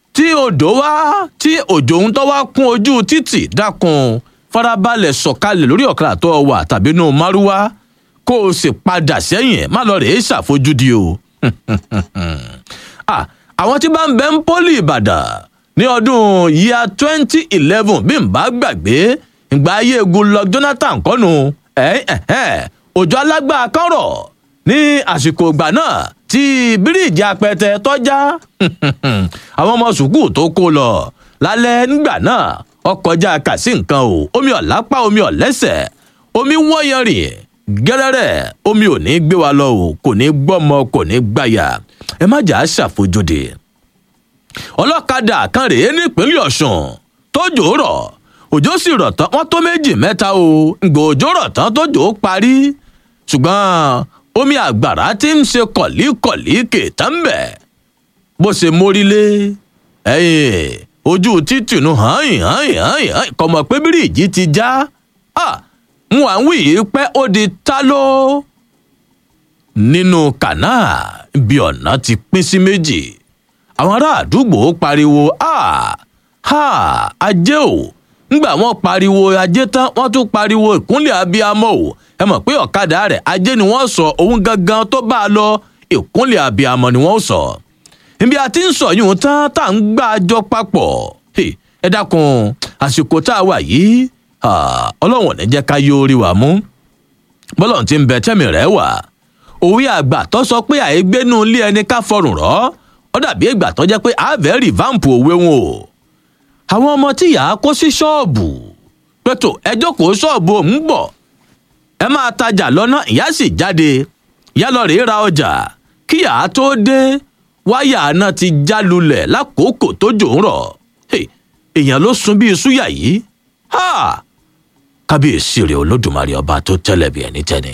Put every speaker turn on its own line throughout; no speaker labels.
tí odò wá tí òjò ń tọ́ wá kún ojú títì dákun farabalẹ̀ sọ̀kalẹ̀ lórí ọ̀kadà tó wà tàbí inú márúwá kó o sì padà sẹ́yìn má lọ rèé ṣàfojúdi o. Ah, àwọn tí bá ń bẹ ń pólì ìbàdàn ní ọdún yíya twenty eleven bí n bá gbàgbé ìgbà ayé goodluck jonathan kọ́nu òjò alágbá kọ́rọ̀ ní àsìkò ìgbà náà tí bíríìjì apẹtẹ tọ́já àwọn ọmọ sùkúù tó kó lọ lálẹ́ nígbà náà ọkọjá kàsí nǹkan o omi ọ̀lápá omi ọ̀lẹ́sẹ̀ omi wọ́yẹ̀rìn gẹ́rẹ́rẹ́ omi ò ní gbé wa lọ o kò ní gbọ́mọ kò ní gbàyà ẹ má jà á ṣàfojúde ọlọ́kadà kan rèé nípínlẹ̀ ọ̀sùn tójò rọ̀ òjò sì rọ̀ tán wọ́n tó méjì mẹ́ta o ǹgbò òjò rọ̀ tán tójò parí ṣùgbọ́n omi àgbàrá tí ń ṣe kọ̀líkọ̀lí kèétà ń bẹ̀ bó ṣe mórílé ẹ̀yìn ojú títì nu hàn hàn hàn hàn kọmọ pé bíríìjì ti já ń wà ń wí yìí pé ó di ta ló nínú kànáà bí ọ̀nà ti pín sí méjì àwọn ará àdúgbò pariwo ha ajé o ńgbà wọn pariwo ajé tán wọn tún pariwo ìkúnlẹ̀ abiyamọ o ẹ mọ̀ pé ọ̀kadà rẹ̀ ajé ni wọ́n sọ òun gangan tó bá a lọ ìkúnlẹ̀ abiyamọ ni wọ́n sọ ibi a ti ń sọ yìí tán tá à ń gbà jọ papọ̀ ẹ dákun àsìkò tá a wà yìí ọlọ́wọ̀n ní jẹ́ ká yóò rí wa mú bọ́lọ̀ ti ń bẹ tẹ́mi rẹ̀ wà òwe àgbà tó sọ pé àìgbénu ilé ẹni ká fọrùn rọ́ ó dàbí ìgbà tó jẹ́ pé àvẹ́ rìváǹpù òwe wọn o àwọn ọmọ tí yà á kó sí ṣọ́ọ̀bù pẹ̀tọ̀ ẹ jókòó ṣọ́ọ̀bù òun bọ̀ ẹ máa tajà lọ́nà ìyá sì jáde ìyá lọ rèé ra ọjà kí yà á tó dé wáyà náà ti já lulẹ̀ lákòókò tó jò ń rọ̀ èèyàn ló sun bíi súyà yìí kábíyèsí rẹ olódùmarè ọba tó tẹ́lẹ̀ bí ẹni tẹ́ni.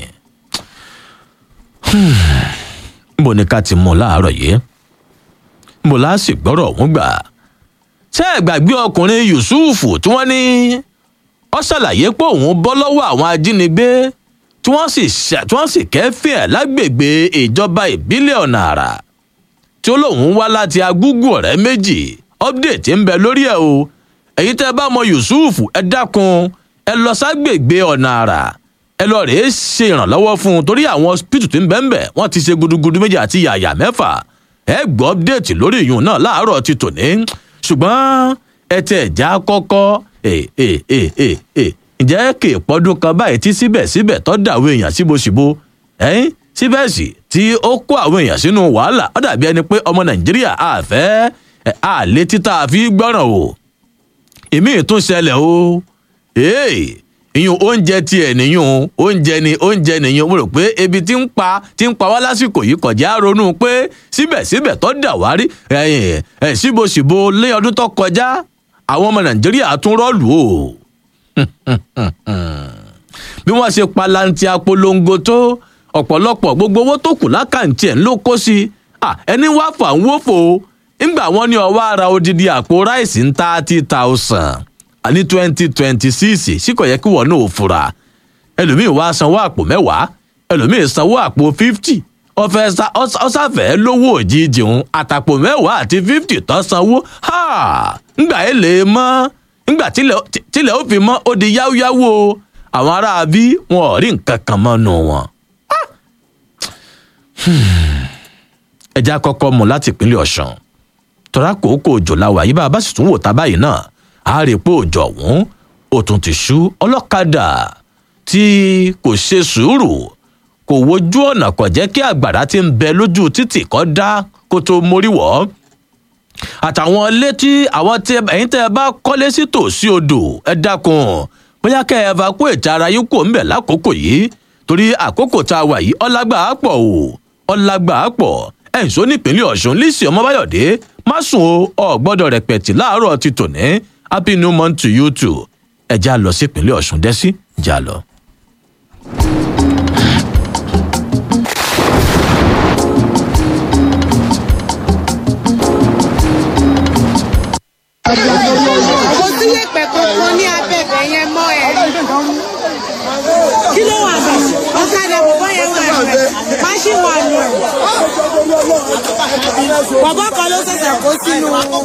níbo ni ká ti mú un láàárọ̀ yìí níbo la sì gbọ́rọ̀ ọ̀hún gbà. ṣé ẹ gbàgbé ọkùnrin yusufu tí wọ́n ní ó ṣàlàyé pé òun bọ́ lọ́wọ́ àwọn ajínigbé tí wọ́n sì tí wọ́n sì kẹ́fìn ẹ̀ lágbègbè ìjọba ìbílẹ̀ ọ̀nà àrà tí ó lóun wá láti agúgù ọ̀rẹ́ méjì update ń bẹ lórí ẹ̀ o èyí tẹ́ bá mọ yusufu ẹ dákun ẹ lọ ságbègbè ọ̀nà àrà ẹ lọ rèé ṣe ìrànlọ́wọ́ fún un torí àwọn hospital tí ń bẹ́ ń bẹ̀ wọ́n ti ṣe gudugudu méjì àti yàyà mẹ́fà ẹ gbọ́ update lórí ìyún náà láàárọ̀ ti tòní ṣùgbọ́n ẹ tẹ̀ já kọ́kọ́ ǹjẹ́ kè pọ́dún kan báyìí tí síbẹ̀síbẹ̀ tó dà àwọn èèyàn síbòsíbò ẹ̀yìn síbẹ̀sì tí ó kó àwọn èèyàn sínú wàhálà ó dàbí ẹni pé ọmọ nàìjíríà àfẹ́ àlè títà fi gbọ́ràn o èmi ìtún ṣẹlẹ̀ o ìyún oúnjẹ tiẹ̀ nìyún oúnjẹ ni oúnjẹ nìyún mo rò pé ebi tí ń pa tí ń pa wá lásìkò yìí kọjá ronú pé síbẹ̀síbẹ̀ tó dà wá rí ẹ̀ síbòsíbò lé ọdún tó kọjá àwọn ọmọ nàìjíríà tún rọ́ọ̀lù o bí wọ́n ṣe palanti apolongo tó ọ̀pọ̀lọpọ̀ gbogbo owó tó kù lákàntì ẹ̀ ń ló kó sí ẹni wá fà ń wófò ńgbà wọn ní ọwọ́ ara odidi àpò ráìsì ń thirty thousand ní twenty twenty six síkò yẹ kí wọn náà fura ẹlòmíín wá sanwó àpò mẹ́wàá ẹlòmíín sanwó àpò fifty ọfẹ ọsàfẹ lówó òjijì ń àtàpò mẹ́wàá àti fifty tó sanwó ńgbà ẹ lè mọ ńgbà tílẹ̀ ó fi mọ́ ó di yáwóyáwó àwọn ará bí wọn ò rí nǹkan kan mọ́ nù wọn. ẹja kọ́kọ́ mú láti ìpínlẹ̀ ọ̀sán tọ́ra kòókò òjò làwà yìí bá a bá sì tún wò tá báyìí náà a rí i pé òjò ọ̀hún ó tún ti ṣú ọlọ́kadà tí kò ṣe sùúrù kò wojú ọ̀nà kò jẹ́ kí àgbàrá ti ń bẹ lójú títì kọ́ dá kó tó mórí wọ̀ àtàwọn ilé tí àwọn tí ẹ̀yin tẹ́ ẹ bá kọ́lé sí tòsí odò ẹ dákun bóyá kẹ́ ẹ evacuate ara yín kò ń bẹ̀ lákòókò yìí torí àkókò tá a wà yìí ọlágbà á pọ̀ o ọlágbà á pọ̀ ẹ̀ǹsó nípínlẹ̀ ọ̀ṣun lísì ọmọbáyọ̀dé má sùn o ọ̀ gbọ́dọ̀ rẹpẹ̀tì láàárọ̀ ti tòní happy new month to you too ẹ já lọ sí ìpínlẹ̀ ọ̀ṣun dẹ́sí já lọ.
kò sí yẹ̀pẹ̀ kankan ní abẹ́bẹ̀ yẹn mọ́ ẹ. kí ló wà bẹ̀? ọ̀kadà bọ̀bọ̀ yẹn wà bẹ̀. máṣíìnì wà nù ẹ̀. bọ̀bọ̀ kan ló ṣẹ̀ṣẹ̀ kó sínú.